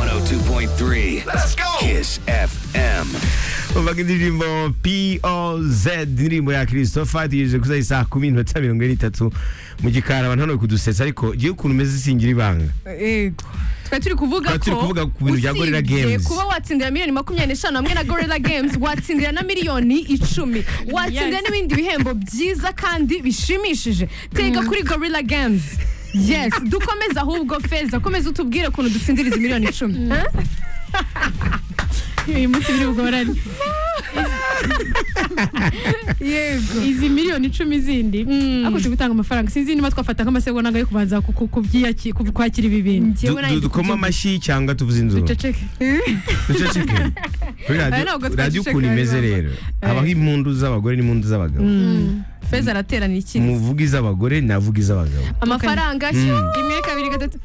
102.3. Let's go. Kiss FM. umva ngo poz indirimbo ya christophe hategereje ko saa kumi n'iminota mirongo ine n'itatu mu gikari abantu hano bari kudusetsa ariko ngewe ukuntu umeze usingira ibanga Yego. twari turi kuvuga ko Twari turi kuvuga ku bintu bya Gorilla usibye Games. kuba watsindira miliyoni makumyabiri n'eshanu hamwe na gorilla games watsindira na miliyoni icumi watsindira Yes. n'ibindi bihembo byiza kandi bishimishije tega kuri gorilla games yes dukomeze ahubwo feza komeza utubwire ukuntu dutsindira izi miliyoni icumi Huh? uyu munsi biri bugorane yego izi miliyoni icumi zindi Mm. ako turi gutanga amafaranga sinzi niba twafata nk'amasegonda yo kubanza ku- ku- kubyiyaki- ku- kwakira ibi bintu Du- Njyewe nanjye du- dukoma amashyi cyangwa tuvuze inzuru duceceke duceceke kuri Aya ntabwo radiyo radiyo twaceceka, ukuntu imeze ntabwo. rero habaho impundu z'abagore n'impundu z'abagabo feza araterana iki muvuga iz'abagore navuga iz'abagabo amafaranga rimwe kabiri gatatu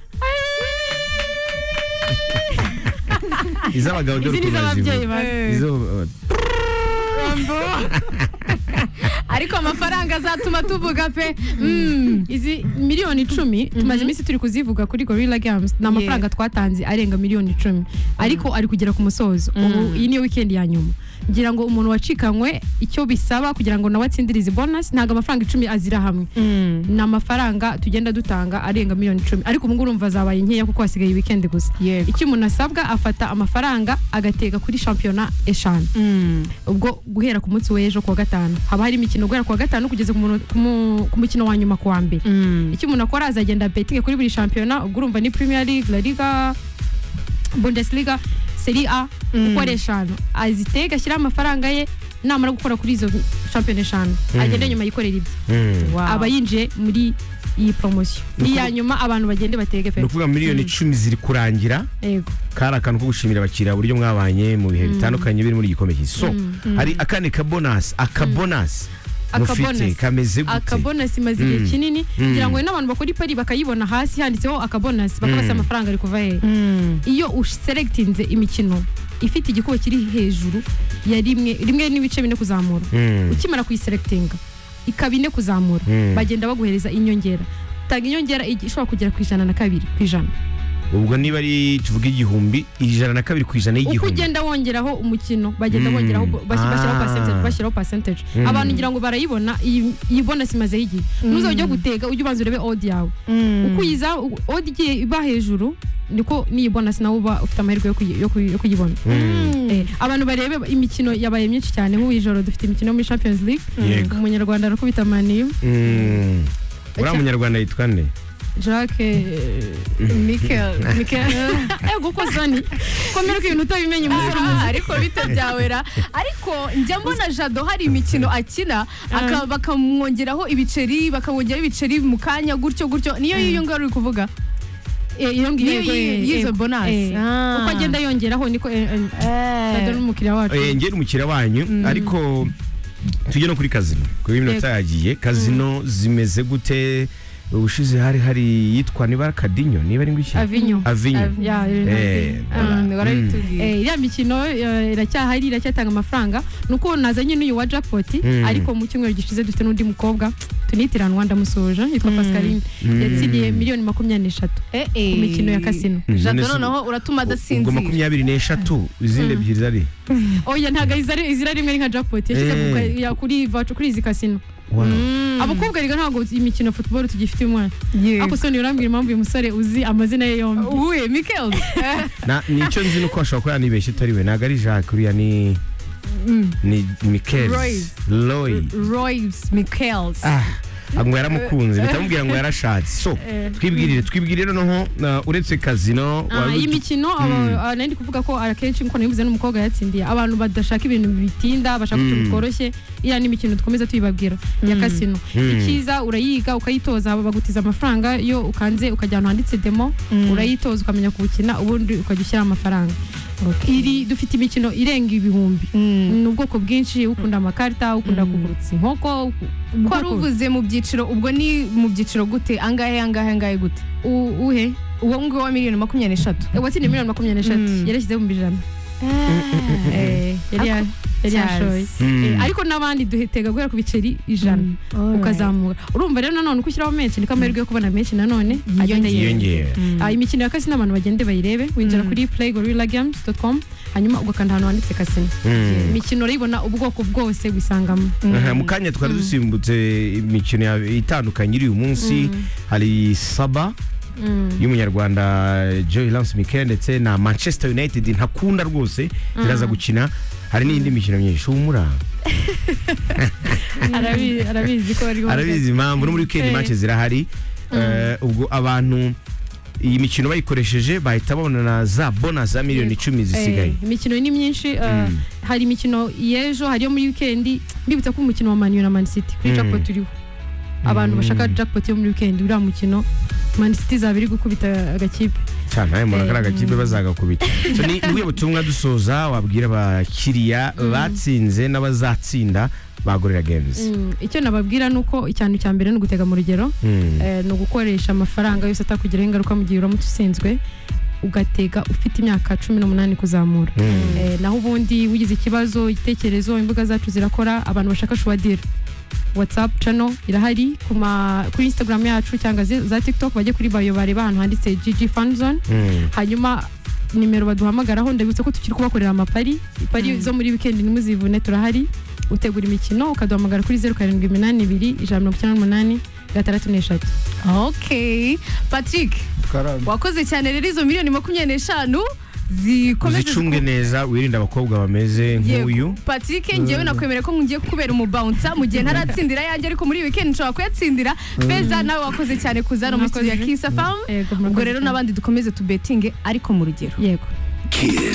iz'abagabo dore izi ni ukuntu iz'ababyeyi bazivuga bawe Izo- ariko amafaranga azatuma tuvuga pe Mm. izi miliyoni icumi tumaze iminsi turi kuzivuga kuri gorilla games ni amafaranga twatanze arenga miliyoni icumi ariko ari kugera ku musozo ubu iyi niyo wikendi ya nyuma ngira ngo umuntu wacikanywe icyo bisaba kugira ngo nawe atsindire izi bonasi ntabwo amafaranga icumi azira hamwe ni amafaranga tugenda dutanga arenga miliyoni icumi ariko ubu ngubu urumva zabaye nkeya kuko hasigaye wikendi gusa Yego. icyo umuntu asabwa afata amafaranga agatega kuri shampiyona eshanu ubwo guhera ku munsi w'ejo ku wa gatanu haba hari imikino guhera ku wa gatanu kugeza ku muntu- ku mu- ku mukino wa nyuma ku wa mbere icyo umuntu akora azagenda betinge kuri buri shampiyona ubwo urumva ni premier league la liga bundesliga seri a uko ari eshanu azitega ashyiraho amafaranga ye namara gukora kuri izo shampiyona eshanu agende nyuma yikorera ibye Mm. aba yinjiye muri iyi poromosiyo iya nyuma abantu bagende batege ni pe ukuvuga miliyoni icumi ziri kurangira yego kari akantu ko gushimira abakiriya uburyo mwabanye mu bihe bitandukanye biri muri igikombe cy'isi so hari akandi kabonasi akabonasi mufite Akabonasi. kameze gute akabonasi imaze igihe Mm. kinini Mm. ngira ngo n'abantu bakora ipari bakayibona hasi handitseho akabonasi bakabasa amafaranga ari kuva hehe iyo uselekitinze imikino ifite igikuba kiri hejuru ya rimwe rimwe n'ibice bine kuzamura Mm. ukimara kuyiselekitinga ikaba ine kuzamura Mm. bagenda baguhereza inyongera tanga inyongera igi- ishobora kugera ku ijana na kabiri ku ijana ubwo niba ari tuvuge igihumbi ijana na kabiri ku ijana uko y'igihumbi ugenda wongeraho umukino bagenda Mm. bongeraho basi- bashyiraho Ah. percentage bashyiraho percentage Mm. abantu ngira ngo barayibona iyi iyi bonus imazeho igihe ntuzajya ujya gutega ujye ubanza urebe odi yawe uko uyiza odi igiye iba hejuru niko n'iyi bonus nawe uba ufite amahirwe yo kuyi- yo kuyi- yo kuyibona Mm. Eh, abantu barebe imikino yabaye myinshi cyane nk'ubu ijoro dufite imikino yo muri champions league Yego. umunyarwanda arakubita maniyu Mm. uriya munyarwanda yitwa nde jacques eh, mikel mikel ego uko zani komera ko ibintu utabimenya umunsi Ah, ariko bito byawera ariko njya mbona jado hari imikino akina aka- bakamwongeraho ibiceri bakamwongeraho ibiceri mu kanya gutyo gutyo niyo yiyo ngaho uri kuvuga Eh, iyo ngiyo Niyo yego, yi- eh, y'izo yego. bonus. Eh, Ah. uko agenda yongeraho niko eh, eh, Dada n'umukiriya wacu ngera umukiriya wanyu ariko tujye no kuri kazino kuri iminota yagiye kazino zimeze gute ubushize hari hari yitwa niba ari akadinyo niba ari ngwiki avinyo avinyo Ya, eh, Eh, voilà. Mm, warabitubwiye Eh, iriya mikino eh, iracyahari iracyatanga amafaranga ni uko nazanye n'uyu wa jackpot Mm. ariko mu cyumweru gishize dufite n'undi mukobwa tunitirana rwanda musoje yitwa pascaline yatsiniye miliyoni makumyabiri n'eshatu ku mikino ya kasino Mm, jado none se- noneho uratuma ubwo adasinzira makumyabiri n'eshatu izindi ebyiri zari oya ntabwo izira izira rimwe ari nka jackpot yashyize Eh. ku ka- ya- kuri vacu kuri izi kasino Wow. abakobwa rega ntabwo imikino ya football tugifite umwana ako soni urambwira impamvu uyu musore uzi amazina ye yombi uwe mikel Na- nicyo nzi nuko ashobora kuba yanibeshye utari we ntabwo ari jacques uriya ni ni Royce. mikezi roy royce mikel Ah, ngo yaramukunze bitamubwira ngo yarashatse so twibwirire twibwirire noneho uh, uretse kazino Ah, wari iyi utu- mikino aba- aba- nari ndi kuvuga ko akenshi nkuko nabivuze n'umukobwa yatsindiye abantu badashaka ibintu bitinda bashaka Mm. utuntu tworoshye iriya ni imikino dukomeza tuyibabwira ya kasino Mm. ikiza urayiga ukayitoza bagutiza amafaranga yo ukanze ukajya ahantu handitse demo urayitoza ukamenya kuwukina ubundi ukajya ushyiraho amafaranga iri dufite imikino irenga ibihumbi ni ubwoko bwinshi ukunda amakarita ukunda kugurutsa inkoko ko wari uvuze mu byiciro ubwo ni mu byiciro gute angahe angahe angahe gute u- uhe uwo nguwo wa miliyoni makumyabiri n'eshatu watsindiye miliyoni makumyabiri n'eshatu Mm. yarashyizeho ibihumbi ijana Eh, yari ya- yari yashoye Eh, ariko n'abandi duhetega guhera ku biceri ijana ukazamuka urumva rero nanone uko ushyiraho menshi niko amahirwe yo kubona menshi nanone agenda yiyongera yiyongera Ah, imikino ya kasino abantu bagende bayirebe winjira kuri playgorillagames.com hanyuma ugakanda ahantu handitse kasino Mm. imikino urayibona ubwoko bwose wisangamo Aha, mu kanya twari dusimbutse imikino ya- itandukanye iri uyu munsi hari saba y'umunyarwanda joy lance mike ndetse na manchester united ntakunda rwose ziraza gukina hari n'indi mikino myinshi humura Arabi- arabizi ko bari arabizi impamvu no muri weekend Eh. match zirahari Eh, ubwo abantu iyi mikino bayikoresheje bahita babona na za bonus za miliyoni icumi zisigaye Eh, imikino ni myinshi uh, Mm. hari imikino y'ejo hari iyo muri wikendi ndibutsa ko umukino wa manu na man city kuri Mm. jackpot uriho abantu bashaka jackpot yo muri wikendi uriya mukino man city izaba iri gukubita agakipe cyane nawe mbona Eh, kariya gakipe bazagakubita So, ni ubwo butumwa dusoza wabwira abakiriya batsinze n'abazatsinda bagorera games Mm, icyo nababwira ni uko icyanu cya mbere ni ugutega mu rugero Mm. eh, ni ugukoresha amafaranga yose atakugiraho ingaruka mu gihe uramutse usenzwe ugatega ufite imyaka cumi n'umunani kuzamura Mm. Eh, naho ubundi wigize ikibazo igitekerezo imbuga zacu zirakora abantu bashaka shuwadira whatsapp channel irahari ku ma- kuri instagram yacu cyangwa ze- za tiktok bajye kuri bayo bareba ahantu handitse gg fanzone Mm. hanyuma nimero baduhamagaraho ndabibutsa ko tukiri kubakorera amapari ipari zo muri weekend ntimuzivune turahari utegura imikino ukaduhamagara kuri zeru karindwi iminani ibiri ijana mirongo icyenda n'umunani gatandatu n'eshatu okay patrick wakoze cyane rero izo miliyoni makumyabiri n'eshanu zikomeze uzicunge neza wirinde abakobwa bameze Yego. nk'uyu patrick ngewe nakwemera ko ngiye kubera umubawunsa mu gihe ntaratsindira yanjye ariko muri weekend nshobora kuyatsindira feza nawe wakoze cyane kuza hano muri studio ya Mwakoze. kisa famu Yego, ubwo murakoze rero cyane. n'abandi dukomeze tubetinge ariko mu rugero yego Kiss.